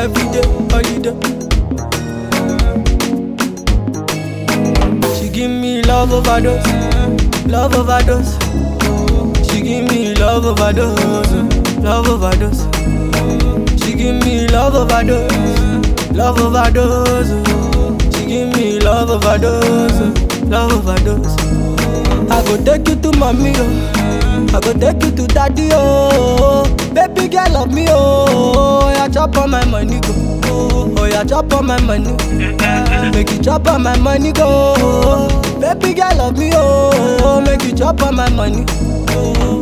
every day, holiday. She give me love overdose, love overdose. She give me love overdose, love overdose. She give me love overdose, love overdose. She give me love overdose, love overdose. I go take you to mommy, oh. I go take you to daddy, oh. Baby girl love me, oh. Yeah, chop on my money, go. Oh, yeah, chop on my money. Make you chop on my money, go. Baby girl love me, oh. Make you chop on my money. Oh.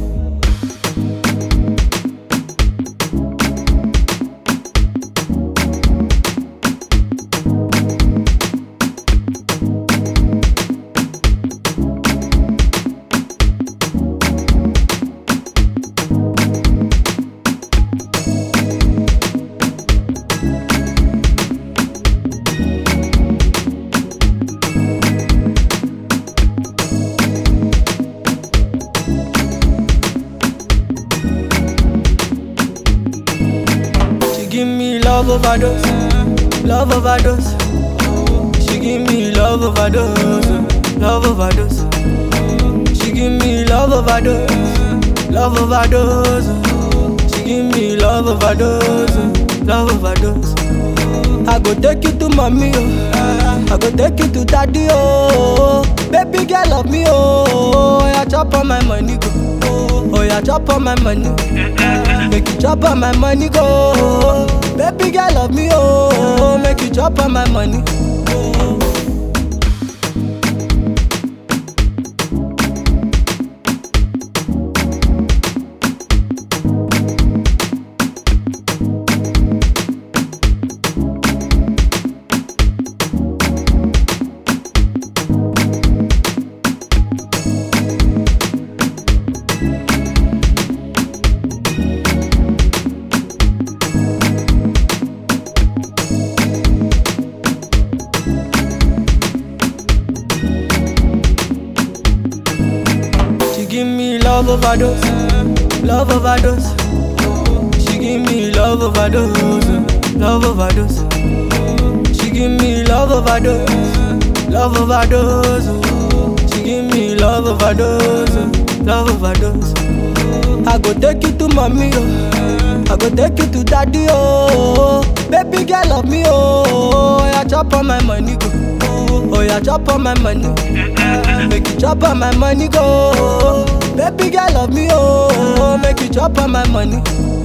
She give me love overdose, love overdose. She give me love overdose, love overdose. She give me love overdose, love overdose. She give me love overdose, love overdose. I go take you to mommy, oh. I go take you to daddy, oh. Baby girl love me, oh. Yeah, chop on my money, go. Oh, yeah, chop on my money. Make you chop on my money, go. Baby girl love me, oh. Make you chop on my money. Oh. She give me love overdose, love overdose. She give me love overdose, love overdose. She give me love overdose, love overdose. She give me love overdose, love overdose. I go take you to mommy, oh. I go take you to daddy, oh. Baby girl love me, oh. Yeah, chop on my money, go. Oh, yeah, chop on my money. Make you chop on my money, go. Baby girl love me, oh. Make you chop on my money.